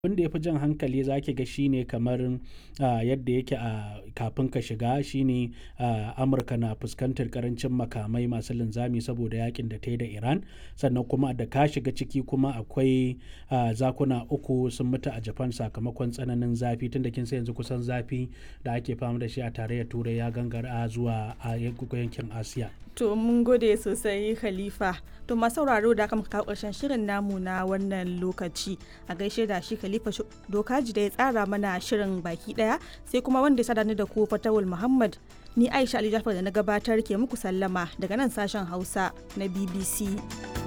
abin da ya fi jan hankali za ki ga shine kamar uh, yadda yake a uh, kafin ka shiga shine uh, amurka na fuskantar karancin makamai masu linzami saboda yakin da ta yi da iran sannan kuma da ka shiga ciki kuma akwai zakuna uku sun mutu a japan sakamakon tsananin zafi tunda kin sai yanzu kusan zafi da ake fama da shi a tarayyar turai ya gangara zuwa a yankin asiya To mun gode sosai Khalifa. To masu sauraro da aka kawo ƙarshen shirin namu na wannan lokaci. A gaishe da shi Khalifa Dokaji da ya tsara mana shirin baki ɗaya sai kuma wanda ya sada ni da ku Fatawul Muhammad. Ni Aisha Ali Jafar da na gabatar ke muku sallama daga nan sashen Hausa na BBC.